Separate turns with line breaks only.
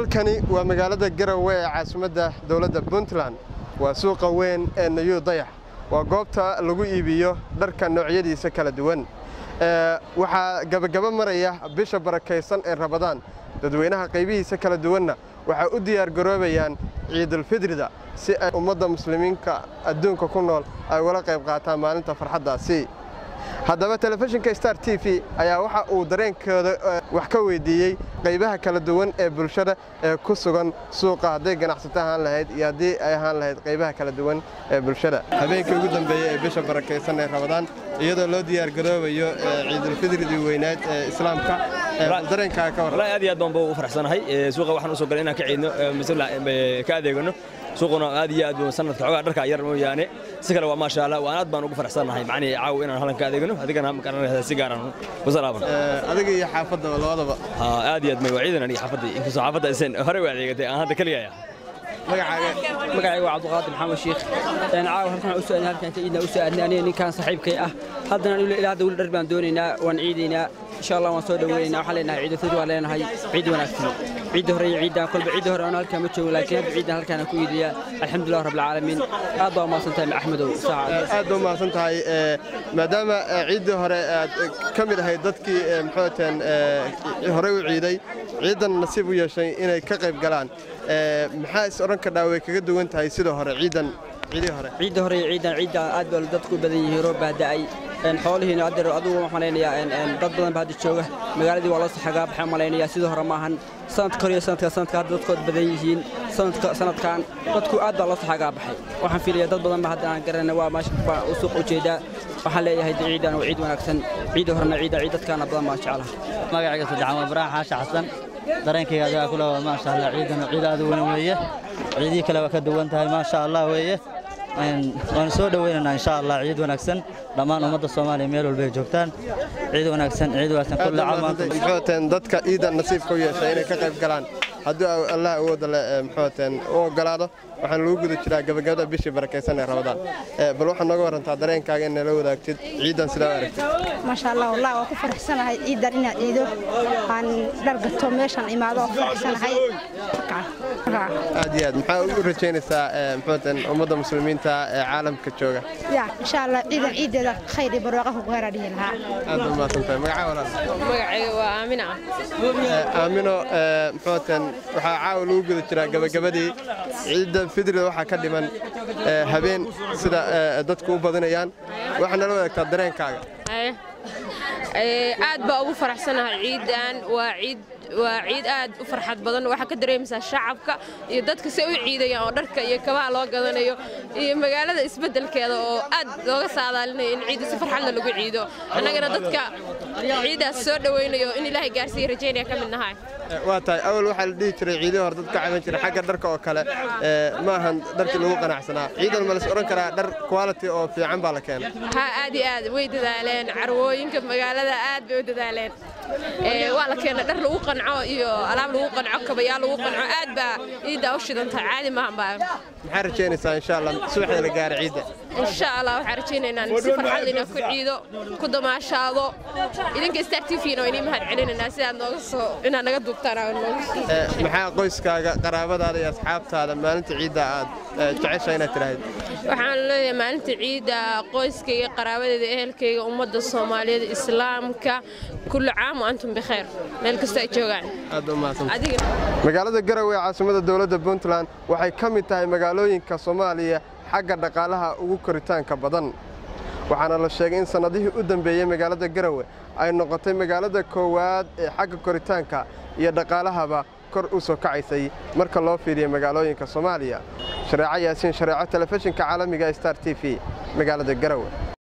halkani waa magaalada garowe ee caasimadda dowladda puntland waa suuqa weyn ee nayuu dayax waa goobta lagu iibiyo dharka noocyadiisa kala duwan waxaa gabagaba maraya bisha barakaysan ee rabadaan dadweynaha qaybihiisa kala duwanna waxay u diyaargaroobayaan ciidulfidrida si ay ummadda muslimiinka adduunka ku nool ay ugala qayb qaataan maalinta farxaddaasi haddaba telefishinka star t v ayaa waxa uu dareenkooda wax ka weydiiyey qaybaha kala duwan ee bulshada ee ku sugan suuqa hadday ganacsato ahaan lahayd iyo haddii ay ahaan lahayd qaybaha kala duwan ee bulshada habeenkii ugu dambeeyey ee bisha barakaysan ee rabadaan iyadoo loo diyaargaroobayo ciidulfidridii weynaad ee islaamka dareenkaaga ka
wallahi aad iyo aad baan buu u faraxsanahay suuqa waxaan u soo galay inaan ka ciidno ka adeegano suuquna aad iyo aad buu sanadka xogaa dharka yar mooyaane si kale waa maasha Allah waan aad baan ugu faraxsanahay macnii caaw inaan halkan ka adeegano adigana ma garanaysaa si gaar ah u salaaban
adiga iyo xaafadda labadaba
aad iyo aad may waciidan aniga xaafadda inkastoo xaafadda aysan hore u adeegatay aan hadda kaliya ayaa
magacayga waa cabdiqaadir maxamed shiikh caawa halkan u soo halkan ciidna u soo aadnay aniga ninkan saaxiibkay ah haddana ilaa hadda weli dhar baan doonaynaa waan ciidaynaa insha allah waan soo dhaweynaynaa waxaan leenahay ciid fidr waan leenahay ciid wanaagsan ciidda hore iyo ciiddan kolba ciidda hore aan halkaan ma joogo laakiin hadda ciiddan halkaan ku iidiyaa alxamdulilah rabbil caalamiin aad baa umahadsan tahay axmedow
aad baa umahadsan tahay maadaama ciiddii hore aad ka mid ahayd dadkii muxuuteen horey u ciiday ciiddan nasiib u yeeshay inay ka qayb galaan maxaa is odhan kadhaa way kaga duwan tahay sidoo hore ciiddan ciidii hore
ciidda hore iyo ciiddan ciidda aad baa dadku badan yihiin roob baa da'ay xoolihiina adeer adigu waxaan malaynayaa dad badan baa hadda jooga magaaladii waa loo saxagaa baxaan malaynayaa sidoo hore maahan sanadka hore iyo sanadka sanadka hadda dadkood badan yihiin sanadka sanadkan dadku aad baa loo saxagaa baxay waxaan filayaa dad badan ba hadda aan garanay waa meesha baa u suuq ujeedaa waxaan leeyahay ciidan waa ciid wanaagsan ciidda horena ciidda ciid dadkaana badan baan jeclaha
magacayga saddexaan waa ibraahim xaashi xasan dareenkayga adigaa kule waa maasha allah ciidan ciid aad u weyn weeye ciidihii kale waa ka duwan tahay maasha allah weeye waan soo dhoweynaynaa insha allah ciid wanaagsan dhammaan ummadda soomaaliya meel walba ay joogtaan ciid wanaagsan ciid wanaagsan kulle
muxuuteen dadka ciidan nasiibka u yeeshay inay ka qayb galaan haddii allah awoodda le muxuuteen u ogolaado waxaan lagu guda jiraa gabagabada bishii barakaysan ee rabadaan bal waxaad nooga warantaa dareenkaaga in nala wadaagtid ciidan sidaa u aragtid
maasha allah wallah waa ku faraxsanahay ciidan inaad ciido aan dhar gato meeshaan imaado oo faraxsanahay
aad iyo aad maxaa u rajaynaysaa muxuuteen ummadda muslimiinta ee caalamka jooga
ya insha allah ciidan ciideeda khayr iyo barwaaqo ku gaara dhihi lahaa
aad baa mahadsantahay magaca walaal
magacayga waa aamina
aamino muxuuteen waxaa caawa lagu guda jiraa gabagabadii ciidda fidrida waxaa ka dhiman habeen sida dadku u badinayaan waxaa nala wadaagtaa dareenkaaga
aad baa ugu faraxsanahay ciidan waa ciid waa ciid aad u farxad badan waxaa ka dareemaysaa shacabka iyo dadka si u ciidayaan oo dharka iyo kabaha loo gadanayo iyo magaalada isbeddelkeeda oo aad looga saadaalinayo in ciidda si farxadla lagu ciido annagana dadka ciiddaas soo dhowaynayo in ilaahay gaarsiiya rajaynaya ka mid nahay
waa tahay awal waxaa la dhihi jiray ciidii hore dad ka caban jiray xagga dharka oo kale ma ahan dharkii lagu qanacsanaa ciidan ma las odhan karaa dhar quality oo fiican baa la keenay
ha aad iyo aad way dadaaleen carwooyinka magaalada aad bay u dadaaleen waa la keena dhar lagu qanco iyo alaab lagu qanco kabayaal lagu qanco aad baa ciiddaa u shidantahay caadi maahan baa
maxaa rajaynaysaa insha allah subaxda la gaara ciidda
insha allah waxaan rajaynaynaa in si farxad leh ku ciido ku damaashaado idinka star t v-na waa inii mahad celinaynaa sidaad nooga soo inaad naga duubtaan
maxaa qoyskaaga qaraabadaada iyo asxaabtaada maalinta ciidda aad jecesha inaad tidhaahid
waxaan leeyahay maalinta ciidda qoyskayga qaraabadeeda ehelkayga ummadda soomaaliyeed islaamka kullu caam wa antum bikhayr meel kasta ay joogaan
magaalada garowe ee caasimada dowladda puntland waxay ka mid tahay magaalooyinka soomaaliya xagga dhaqaalaha ugu koritaanka badan waxaana la sheegay in sannadihii u dambeeyey magaalada garowe ay noqotay magaalada koowaad ee xagga koritaanka iyo dhaqaalahaba kor u soo kacaysay marka loo fiiriyo magaalooyinka soomaaliya shareeco yaasiin shareeco telefishinka caalamiga star t v magaalada garowe